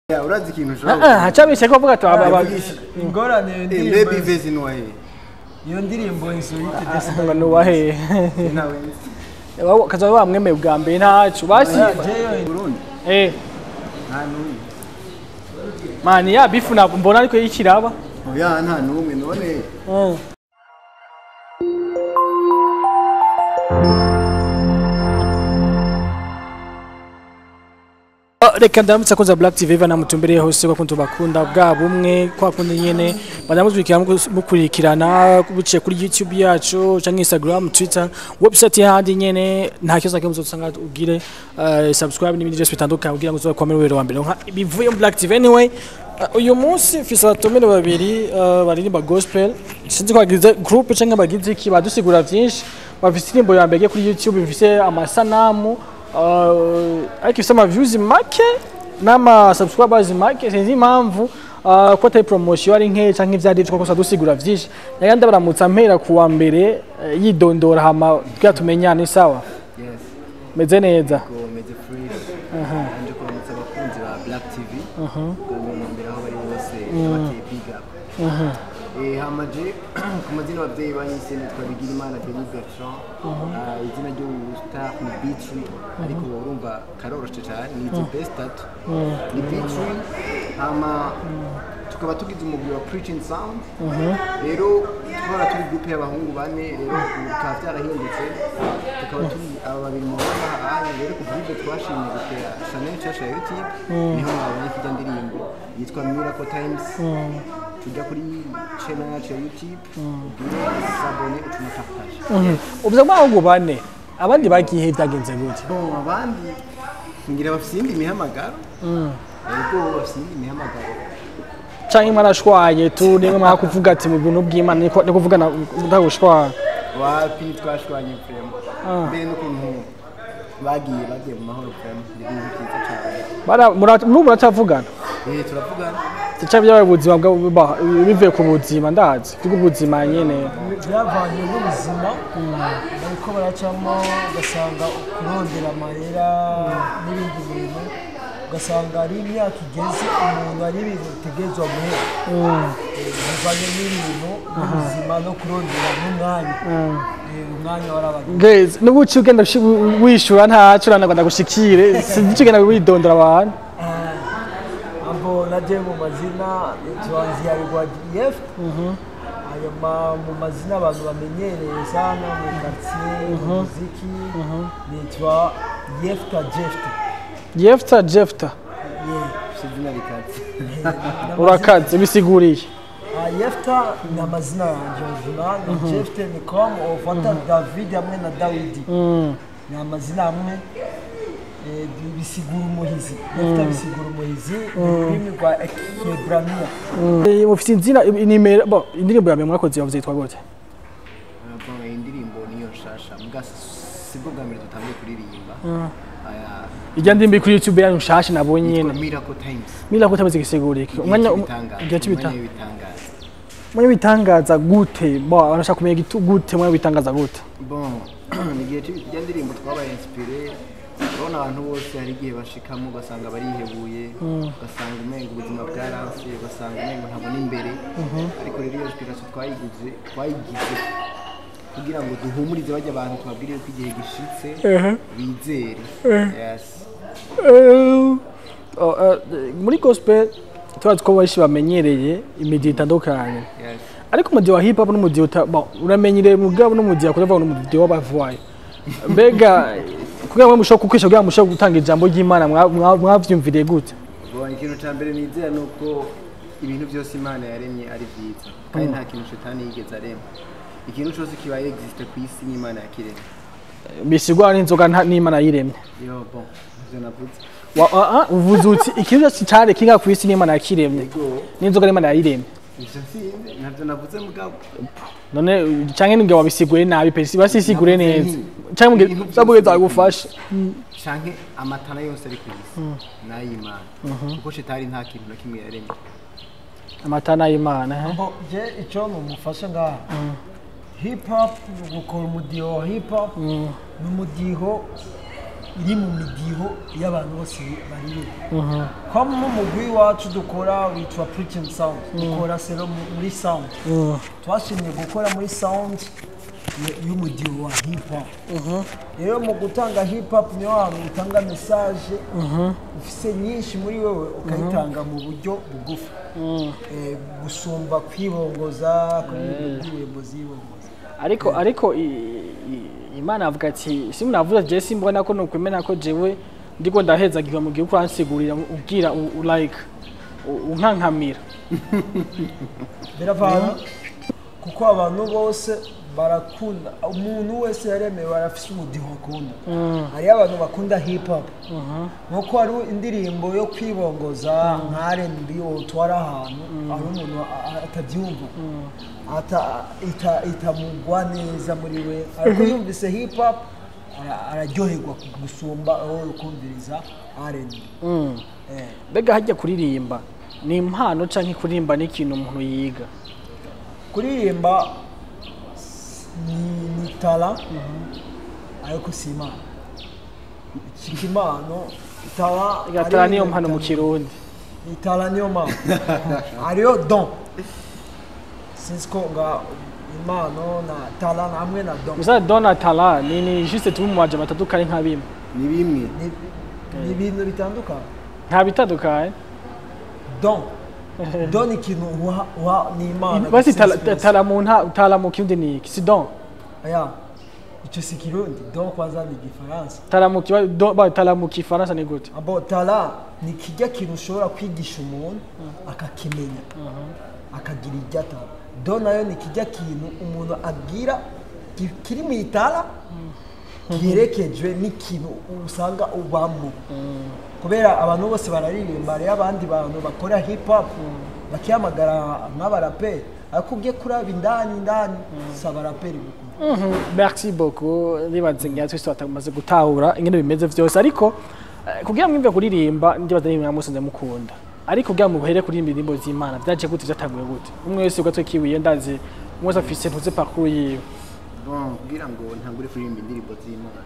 Ya, urazi ikintu Ah, ushobora ah, hacabishe ko bavuga ati aba- aba- ingorane iyo Eh, ndirimbo baby vezi nuwahe iyo ndirimbo insolite ngo ni uwahe ntawe kaza bamwemeye bwa mbere ntacu basi jeyo Burundi eh nta n'umwe mani ya bifu ntabwo mbona ariko yikiraba oya nta n'umwe none Mm. Oh, reka ndamutse akoza Black TV bana mutumbereye hose kwa kuntu bakunda bwa bumwe kwa kundi nyene banamuzwikira mukurikirana buciye kuri YouTube yacu canke Instagram Twitter website yahandi nyene nta kibazo kimwe uzosanga ugire uh, subscribe n'ibindi byose bitandukanye kugira ngo uzokwamere wero wa mbere nka bivuye mu Black TV anyway Uh, uyu munsi mfise abatumire babiri uh, baririmba gospel sinzi ko bagize groupe canke bagize iki badusigura vyinshi bafise indirimbo ya mbere kuri YouTube bifise amasanamu uh, ariko ifise ama views make n'ama subscribers make sinzi impamvu uh, ko atari promotion ari nke canke ivyari vyo kosa dusigura vyinshi naga ndabaramutsa mpera kuwa mbere uh, yidondora hama kugira tumenyane sawa yes meze neza ko meze fresh nje kuramutsa abakunzi ba Black TV ubwo mu mbere aho bari bose bateye big up Eh, hamaje ku mazina ababyeyi banyise nitwa Bigirimana Denis Bertrand Ah, izina ry'ubustar ni Beatree ariko urumva karoroshe cyane ni the best tattoo ni Beatree hama tukaba tugize umugwi wa Preaching Sound rero twara turi groupe y'abahungu bane rero ubu bikaba byarahindutse tukaba turi aba babiri mu bana hanya rero kuva ibyo twashimye gutera channel nshasha ya YouTube niho mwabonye kijya ndirimbo yitwa Miracle Times tujya kuri channel yacu ya YouTube ugire sabone ucuma partage ubuze bw'abahungu bane abandi bagiye byagenze gute bon abandi ngira bafite iyindi mihamagaro yego bafite iyindi mihamagaro canke mwarashwaye tu nimwe mwaka kuvuga ati mu bintu bw'Imana niko no kuvugana ndagushwara wapi twashwanye frema mbere n'ukuntu bagiye bagiye mu mahoro frema ni ibintu byiza cyane bara mura- n'ubu muratavugana eh turavugana ica byabaye ubuzima bwa- ba- bivuye ku buzima ndazi bw'ubuzima nyene byavanye n'ubuzima bariko baracamo ugasanga kurondera amahera n'ibindi bintu ugasanga ari imyaka igeze umuntu ari ibintu bitegerezwa guhera bivanye n'ibintu n'ubuzima no kurondera n'umwanya Eh, umwanya warabanye Guys, nubuci ugenda ushi- wishura ntaco uranagwa ndagushikire sinzi ugenda widondora abantu ambo naje mu mazina tuanzia Rwagiyef hanyuma mu mazina abantu bamenyereye sana mu quartier mu muziki nitwa Yefta Jefta Jefta Jefta Yeah. ufite izina rikatse urakaze bisiguriye Ah, Yefta ni amazina yanjye original na Jefta ni comme ufata David hamwe na Dawidi Mm. ni amazina amwe eh, bi- bisigura umuhizi Yefta bisigura umuhizi ni ururimi rwa Hebrania Eh, mufise inzina inimero bo indirimbo ya mbere mwakoze yavuze yitwa gute bon iyi ndirimbo niyo nshasha mbwa sibwo bwa mbere dutangiye kuririmba aya ijya ndimbi kuri YouTube yanyu nshasha nabonye yitwa nyene Miracle Times mira ko tabaze gisiguriye umwanya w'ibitangaza igihe cy'ibita umwanya w'ibitangaza umwanya bitangaza gute bo abashaka kumenya gitu gute umwanya bitangaza gute bon ni igihe cy'ijya ndirimbo twabaye inspiré urabona abantu bose hari igihe bashikamo ugasanga barihebuye ugasanga umenga ubuzima bwaranse ugasanga umenga ntabona imbere ariko rero iyo inspiration twayiguze twayigize kugira ngo duhumurize bajya abantu tubabwire yuko igihe gishitse bizere yes Eh, oh, eh, muri gospel tubazi ko benshi bamenyereye imidi itandukanye yes ariko umudi wa hip hop n'umudi uta bon uramenyereye mugabo n'umudi akora vuga n'umudi w'abavayi mbega kugira ngo mushobora kukwisha kugira ngo mushobore gutanga ijambo ry'Imana mwa- mwa- mwavyumviriye gute Bon, ikintu cya mbere nizera ni uko ibintu byose imana yaremye ari byiza kandi nta kintu shetani yigeze arema ikintu cyose kibaye existe ku isi n'imana yakiremye bisigwa n'inzoga nta- n'Imana yiremye yo bon ivyo navuze Wa- ah, ah, uvuze uti ikintu cyose cyari kinga ku isi n'Imana yakiremye ego n'inzoga n'Imana yayiremye ivyo sinzi ntabyo navuze mugabo none canke ninge wabisiguye nabi pe basisigure neza Navuze canke muge ibintu byose zabugeza biri ku gufasha canke amatara yose ari ku isi n'ay'imana kuko shetani nta kintu na kimwe yaremye amatana y'Imana eh? Bo, je icyo numufasha ngaha hip hop ni ugukora umudiho wa hip hop ni umudiho iri mu midiho y'abantu bose baririmba kwa mu mugwi wacu dukora witwa preaching sound dukora sero mu- muri sound twashimye gukora muri sound y- y'umudiho wa hip hop rero mu gutanga hip hop niyo hantu utanga message ufise nyinshi muri wewe ukayitanga mu buryo bugufi Eh, gusumba kwibongoza kwibongoza zibongoza ariko ariko i- i- imana avuga ati si munavuze je simbona ko nokwemera ko jewe ndiko ndahezagirwa mu gihe uko uransigurira ubwira u- u- like u- unkankamira biravana kuko abantu bose barakunda umuntu wese yaremewe arafise umudiho akunda hariyo abantu bakunda hip hop nkuko hari indirimbo yo kwibongoza nka R&B utwara ahantu aho umuntu a- a- atabyumva ata- ita- itamugwa neza muri we ariko yumvise hip hop ara- araryoherwa gusumba aho kumviriza R&B Eh. mbega hajya kuririmba ni impano canke kuririmba ni ikintu umuntu yiga kuririmba ni, ni tala ariko si imana ikika impano tala igatara ari niyo ibintu mpano mu bitandukanye. kirundi itala niyo mpano hariyo don sinzi ko nga impano na tala hamwe na don gusa donatala ni ni juste tuba mu maje batandukanye nka bimwe ni bimwe ni ni ibintu bitandukanye nta bitandukanye don don ni ikintu uha uha ni imana basi gusa tala- si- tala mu nta tala mu kirundi ni iki si don aya icyo si kirundi don kwanza ni igifaransa tala mu kiba don ba tala mu kifaransa ni gute abo tala ni kijya kintu ushobora kwigisha umuntu akakimenya akagira iryo atara do nayo ni kijya kintu umuntu abwira ki- kiri mu itara giherekejwe n'ikintu usanga ubamo kubera abantu bose bararirimba hariyo abandi bantu bakora hip hop bakihamagara nk'abaraperi ariko ugiye kuraba indani indani si abaraperi gukunda Mhm, merci beaucoup nibaze ngira twese batamaze gutahura ingene bimeze vyose ariko eh, kugira ngo mwimve kuririmba ndibaza ni mwamusanze mukunda ariko kugira ngo muhere kuririmba indirimbo z'Imana vyaje gute vyatanguye gute umwe wese ugatwe kiwiye ndazi umwe wese afise ntuze parcours yiwe bon kugira ngo ntangure kuririmba indirimbo z'imana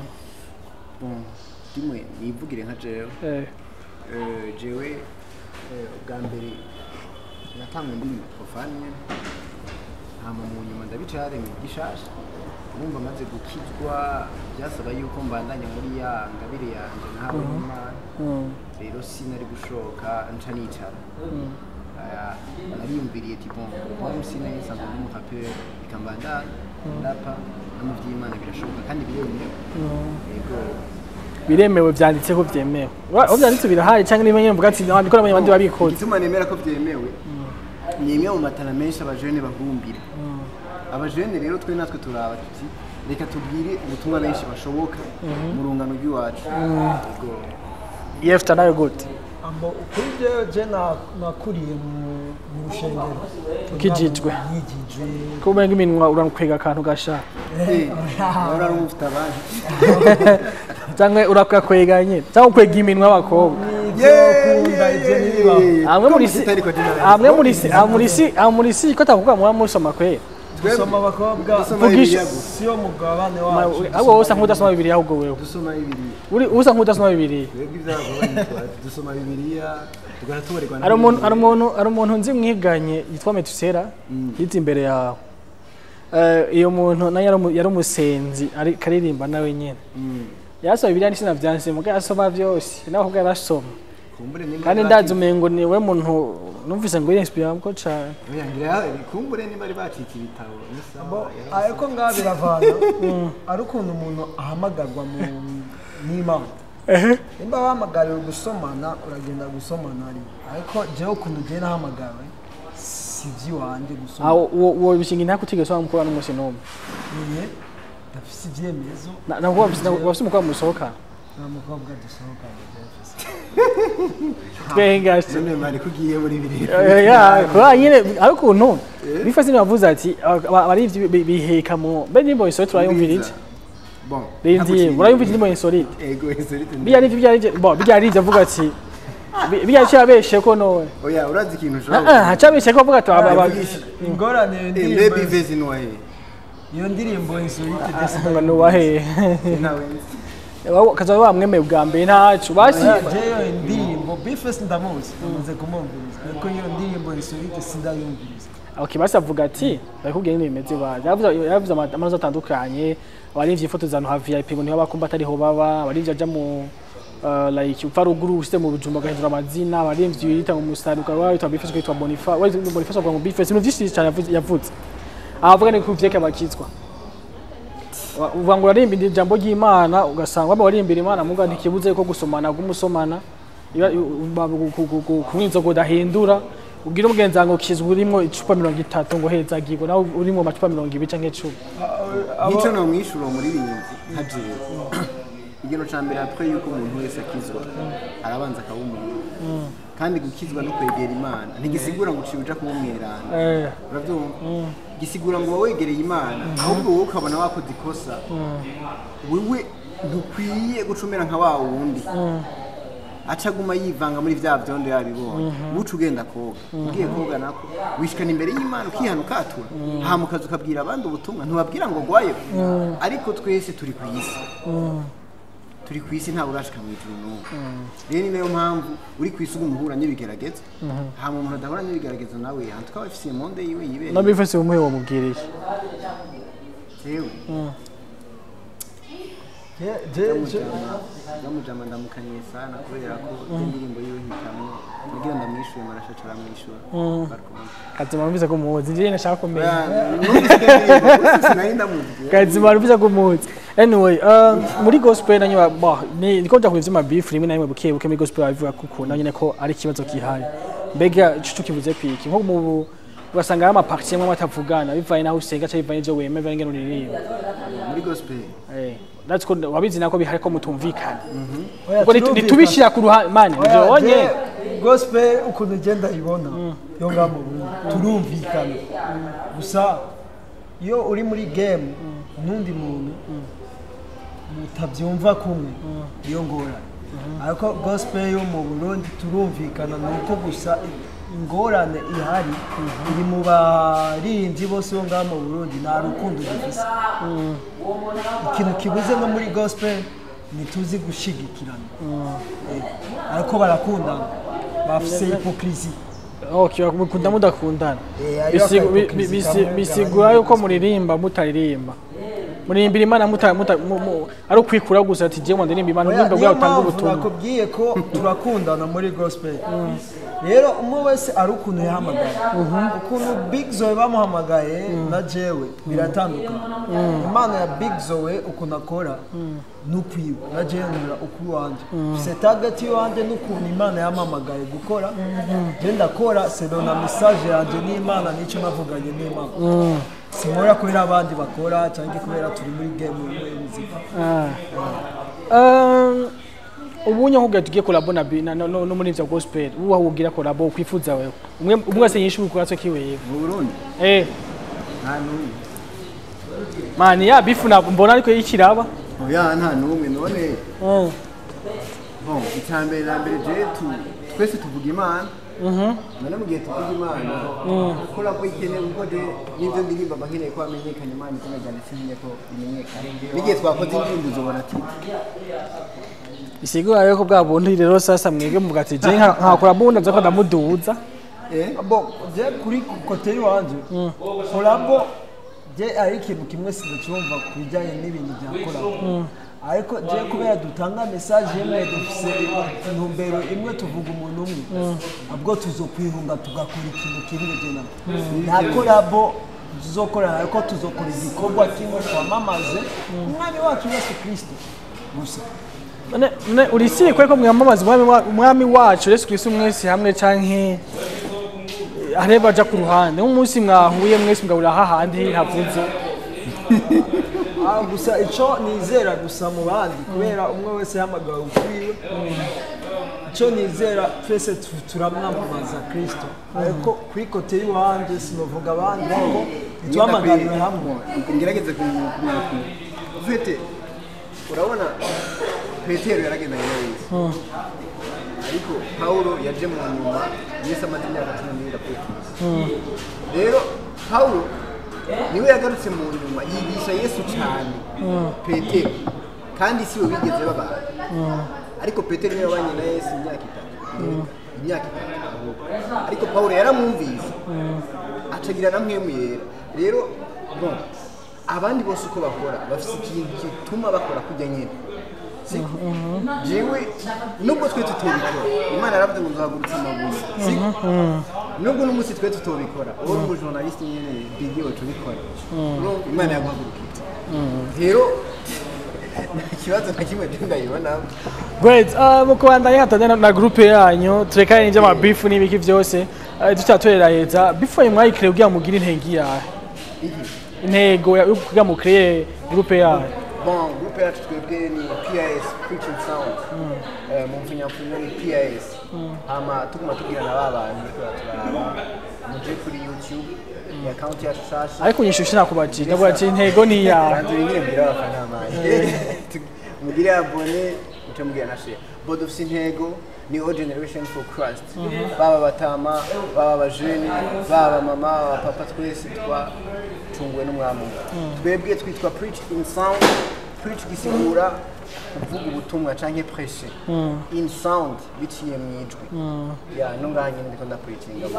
bon rimwe nivugire nka jewe eh Eh, jewe eh, ubwa mbere natanga indirimbo profane hama mu nyuma ndabicara mu gishasha numva maze gukizwa byasaba yuko mbandanya muri ya ngabire yanje nahawe n'imana mm, rero sinari gushoka nca nicara Aya, nariyumviriye ti bon moi sinari nsanzwe ndi umuraperi reka mbandanye ndapa no mu vy'imana birashoboka kandi biremewe yego biremewe vyanditseho vyemewe Wa- aho vyanditse birahari canke niba nyene mvuga ati nabikora mu bandi babikoze igituma nemera ko byemewe ni imwe mu matara menshi abajene bahumbira abajene rero twe natwe turaba tuti reka tubwire ubutumwa benshi bashoboka mu rungano rw'iwacu Yego. yefta nayo gute Ambo kuri jewe je na- nakuriye mu mu rushengero Ukijijwe. yigijwe kumenga iminwa urakwega akantu gasha Eh, wari ari ufite abandi canke urakakwega nyene canke ukwega iminwa y'abakobwa ivyokunda ivyo ntibibaho amwe muri Ko si mutari ko dinari. amwe muri si amwe muri si amwe muri si ko tavuga muba musoma kwera gusoma abakobwa Dusoma Vugisha. Bibiliya gusa. siyo mugabane wacu ahubwo wowe usa nk'udasoma bibiliya ahubwo wewe dusoma bibiliya uri usa nk'udasoma bibiliya twebwe ibyabo dusoma bibiliya tugahita tubarirwa na hari umuntu Bibiliya. hari umuntu hari umuntu nzi mwiganye yitwa metusera yize imbere yawe Eh, iyo muntu nayo yari umu- yari umusenzi ari karirimba nawe nyene Mm. yarasoma bibiliya n'isina vyanse muga yasoma vyose nawe ahubwo yarasoma kumbure nimba kandi bari ndazi bacitse- umengo ni we muntu numvise ngo yirinspiramko cane Oya, ngira kumbure nimba bari bacitse ibitabo ni sawa, Bo, yarabasoma. ariko ngaha biravana ari ukuntu umuntu ahamagarwa mu n'imana nimba wahamagariwe gusomana uragenda gusomana ari ariko jewe ukuntu ugiye nahamagawe si iby'iwanjye gusoma aho uwo uwo bishinga intaka utigeze wamukora n'umunsi n'umwe niye ndafise ibyemezo Na- nabwo wafise wafise umukobwa musohokana nta mukobwa dusohokanye byafise twenga none mari ko ugiye muri bibiri ya kwa nyine ari ukuntu bifase nibavuze ati abarivyi biheka mu mbe nimbo insolite urayumvira iki bon rindi urayumvira nimbo insolite ego insolite bijya n'ivyo bijya n'ivyo bo bijya n'ivyo avuga ati bi- bijya cyabeshe ko none oya urazi ikintu ah ushobora ah cyabeshe ko avuga ati aba- aba- kuvugisha ingorane iyo mbe ndirimbo bivezi noye iyo ndirimbo insolite desi ngo nuwahe nawe Wa- kaza bamwemeye bwa mbere ntacu basi jeyo indirimbo bifesi ndamuzi namaze kumwumviriza ariko iyo ndirimbo historike sindayumviriza okay basi avuga ati bakubwiye nyine bimeze baje yavuze yavuze ama- amazi atandukanye abarinvye ifoto za ha VIP ngo niho bakumva atariho baba abarinvye aja mu uh, like upfa ruguru usite mu bujumba gahindura amazina abarinvye yita mu musari ukaba witwa Bifes witwa Bonifa witwa Boniface kwa Bifes ibintu vyinshi cyane yavuze- yavuze avuga ni kuvyeka bakizwa Wa- uvuga ngo urarimba indi jambo ry'Imana ugasanga baba barimbira Imana muga ntikibuze ko gusomana gumusomana kumwiza ngo udahindura ubwira umugenzi wawe ngo kizwa urimo icupa mirongo itatu ngo hezagirwa nawe urimo amacupa mirongo ibiri canke icumi nico no mwishuro muri binzi hajewe ikintu ca mbere apre yuko umuntu wese akizwa arabanza akaba umuntu kandi gukizwa no kwegera imana ntigisigura ngo uciye uja kuba umweranda Eh, uravyumva gisigura ngo uba wegereye imana ahubwo wowe ukabona wakoze ikosa wewe ntukwiye gucumera nka wa wundi acaguma yivanga muri vya vyondo yabibonye buca ugenda koga ugiye koga nako wishikana imbere y'imana ukihana ukatura hama ukaza ukabwira abandi ubutumwa ntubabwira ngo gwayo ariko twese turi ku isi turi ku isi ntabwo urashika mu ijuru n'ubu rero ni nayo mpamvu uri ku isi uguma uhura n'ibigeragezo hama umuntu adahura n'ibigeragezo nawe antuka aba afise monde yiwe no yibereye Bifes umuhe wamubwiriye jewe Je- je- je- ndamujama ndamukaniye sana kubera ko indirimbo yiwe hitamwo nagira ndamwishuye marashaca aramwishura Barkumva. kazima numvise ko muzi njye nashaka kumenya sinari ndamuzi kazima numvise ko muzi anyway um, muri gospel nanyo bah ni niko bya kuvyima beef rimwe na rimwe buke buke muri gospel bavuga kuko nanyo ko ari ikibazo kihari mbega ico kivuze kwiki nko mu ugasanga hari amaparti amwe atavugana bivanye naho usenga cyangwa bivanye n'ivyo wemera bivanye n'ingene uririmba muri gospel Eh, that's ko wabizi nako bihari ko mutumvikana Oya, ubwo nitu- turumvikana. nitubishira ku ruhande mani Oya, ntibyonye je, gospel ukuntu ugenda ibona yo ngaho mu Burundi turumvikana gusa iyo uri muri game n'undi muntu mutabyumva kumwe iyo ngorane ariko gospel yo mu Burundi turumvikana ni uko gusa ingorane ihari iri mu baririmbyi bose bo ngaho mu Burundi nta rukundo dufise ikintu kibuze no muri gospel ntituzi gushigikirana Eh, ariko barakundana bafise hipokrisi okay mukunda mudakundana Eh, hariho Bisigu- bi- akahypocrisy bi- bisi- kamwe bisigura yuko muririmba mutaririmba murimbira imana muta muta mu- mu- ari ukwikura gusa ati jewe ndirimba imana Oya, urimba niyo bwa utanga mpamvu ubutumwa nakubwiye ko turakundana muri gospel rero umwe wese ari ukuntu yahamagaye ukuntu big zoe bamuhamagaye na jewe biratandukana impano ya big zoe ukuntu akora n'ukwiwe na jewe nkora ukwiwanje se target iwanjye n'ukuntu imana yampamagaye gukora je ndakora selo na message yanjye n'imana n'icyo navuganye n'imana sinkora kubera abandi bakora cyangwa kubera turi muri game y'umuzika Ah. Um, ubunye nkubwira tugiye kolabo na bi- na- no no- no muri ivyo gospel ubu wawugira kolabo ukwifuza wewe umwe umwe wese yishuka kuratso kiwewe mu burundi eh nta n'umwe mani ya bifu na mbona ariko yikiraba oya nta n'umwe none Mm. bon icya mbere na mbere je tu twese tuvuga imana none mu gihe tuvuga imana gukora ko ikeneye kuko je n'ibyo ndirimba mba nkeneye ko hamenyekana imana izina ryanjye sinkeneye ko rimenyekana n'igihe twakoze indirimbo uzobona ati bisigura yuko bwa bundi rero sasa mwebwe muvuga ati je nka nka kolabo ndaza ko ndamuduza eh bo je kuri kote iwanje kolabo je ari ikintu kimwe sinacumva ku bijyanye n'ibintu bya kolabo ariko je kubera dutanga message imwe dufise intumbero imwe tuvuga umuntu umwe abwo tuzokwihunga tugakora ikintu kimwe je nawe nta kolabo tuzokorana ariko tuzokora igikorwa kimwe twamamaze umwami wacu yesu kirisito gusa none none urisiri kweko mwamamaza umwami wa- umwami wacu Yesu Kristo mwese hamwe canke areba aja ku ruhande umunsi mwahuye mwese mugabura hahandi havuze Ah, gusa icyo nizera gusa mu bandi kubera umwe wese yahamagawe ukwiwe icyo nizera twese tu- turamwamamaza kirisito ariko kuri kote y'iwanjye sinavuga abandi ariko ntituhamagariwe hamwe ngerageze kumenya ufite urabona petero yaragendanye na yesu ariko pawulo yaje mu nyuma yesu amaze imyaka cumi n'ibiri apfuye rero pawulo niwe yagarutse mu nyuma yigisha yesu cyane petero kandi si bo bigeze babana ariko petero niwe wabanye na yesu imyaka itatu imyaka itatu ahubwo. ariko pawulo yaramwumvise acagira na mwemu yera rero bon abandi bose uko bakora bafite ikintu gituma bakora kujya nyine siko jewe nubwo twe tutobikora imana yaravuze ngo nzahagurutse amabuye siko nubwo n'umunsi twe tutobikora uwo ni umujournaliste nyene bigi wacu ubikora Urumva imana yaguhagurukije rero nta kibazo na kimwe ndayibonamo Great. Uh, mu kubandanya hatanye na, na groupe yanyu turekane n'ivyo amabifu n'ibiki vyose uh, tutatuheraheza bifu yanyu mwayikire kugira mugire intego yahe iki intego ya- yo kugira mukreye groupe yanyu bon groupe yacu twebwe ni PIS preaching sound Eh, mu mfunyamfunya ni PIS hama tuguma tubwira na ba bantu bariko baraturaba muje kuri youtube ya account yacu shasha ariko unyishushe nakubajije ndavuga ati intego ni yahe bantu nyine mbwira abafana banje mugire abone muce mubwira na share bo dufise intego ni all generation for christ baba batama baba abajeni baba mama baba papa twese twacunguwe n'umwami umwe twebwe twitwa preach in sound preach gisigura kuvuga ubutumwa canke prêcher in sound biciye mu ijwi ya no ngaha nyine ndiko ndapreachinga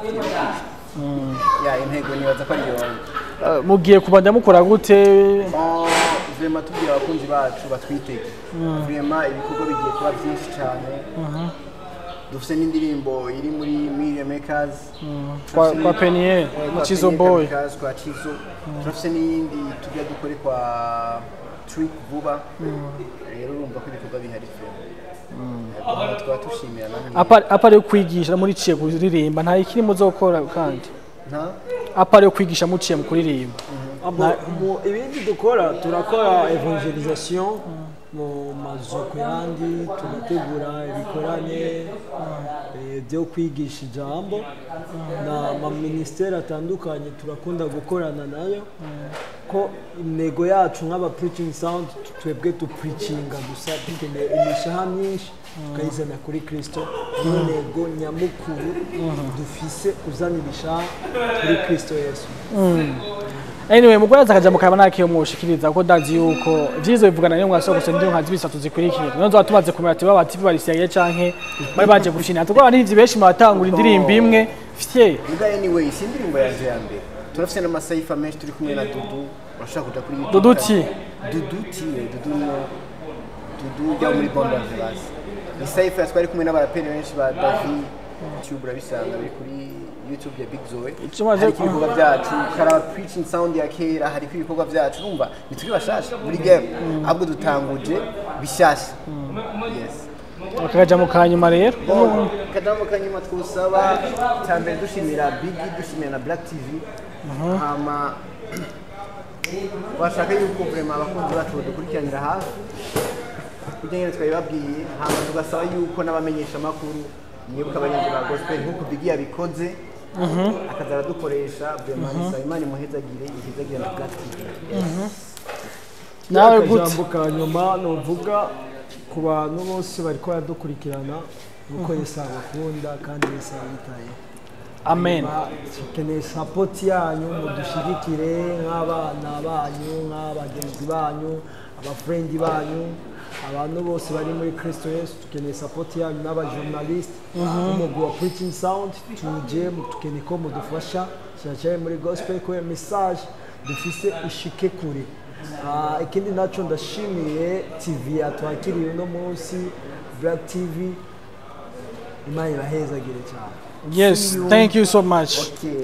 ya intego nibaza ko ari yonge Uh, mugiye kubanda mukora gute Oh, vrema tubwira abakunzi bacu batwitege vrema ibikorwa bigiye kuba byinshi cyane dufite n'indirimbo iri muri Media Makers kwa, kwa Peniel Eh, mu kwa Chizo Peniel Boy Kamikaze, kwa Chizo turafite n'iyindi tujya dukore kwa Trick vuba rero urumva ko ibikorwa bihari vrema tukaba dushimira namwe apa apa yo kwigisha muri ciye kuririmba nta ikiri muzokora kandi nta apa yo kwigisha muciye mu kuririmba Abo, mu ibindi dukora turakora evangelisation mu mazu ku yandi turategura ibikorane eh, byo kwigisha ijambo na amaministeri atandukanye turakunda gukorana nayo ko intego yacu nk'aba preaching sound twebwe dupreachinga gusa dukeneye imishaha myinshi tukayizana kuri kristo niyo ntego nyamukuru dufise kuzana ibishaha kuri kristo yesu anyway mugore azakaja mu kaba nakiyo mwoshikiriza kuko ndazi yuko vyizo bivugana niyo mwasoko gusa ndiyo nkazi bisatu zikurikira niyo nzoba tumaze kumenya ati baba TV barisiyaye canke bari baje gushina tuko abantu ivyo benshi mwatangura indirimbo imwe fye Muga anyway si indirimbo yanje ya mbere turafite n'amasayifa menshi turi kumwe na Dudu urashaka kuja kuri YouTube Dudu ti? Dudu ti eh, Dudu no Dudu ujya muri Bonda Vegas ni sayifa twari kumwe n'abaraperi benshi ba Davi YouTube urabisanga biri kuri YouTube ya Big Zoe Icyo maze- hariko ibikorwa byacu karaba preaching sound ya kera hariko ibikorwa byacu urumva nituri bashasha muri game ahubwo dutanguje bishasha yes bakakaja mu kanyuma rero Bon, kadamu kanyuma twusaba cyambere dushimira Biggie dushimira na Black TV hama bashaka yuko vrema abakunzi bacu badukurikiranira hafi kugira ngo twabibabwiye hama tugasaba yuko n'abamenyesha amakuru mwibuka abarinzi ba gospel nk'uko Biggie yabikoze akaza aradukoresha vrema nisaba imana imuhezagire ihezagire na Black TV nawe gute akajambo ka nyuma nuvuga ku bantu bose bariko baradukurikirana nuko yesu abakunda kandi yesu abitaye amen dukeneye sapoti yanyu mudushigikire nk'abana banyu nk'abagenzi banyu abafurendi banyu abantu bose bari muri kristo yesu dukeneye sapoti yanyu n'abajournaliste n'umugwi wa preaching sound tuje dukeneye ko mudufasha cyane cyane muri gospel kubera message dufise ishike kure Ah, ikindi naco ndashimiye tv yatwakiriye uno munsi black tv imana ibahezagire cyane yes thank you so much Okay.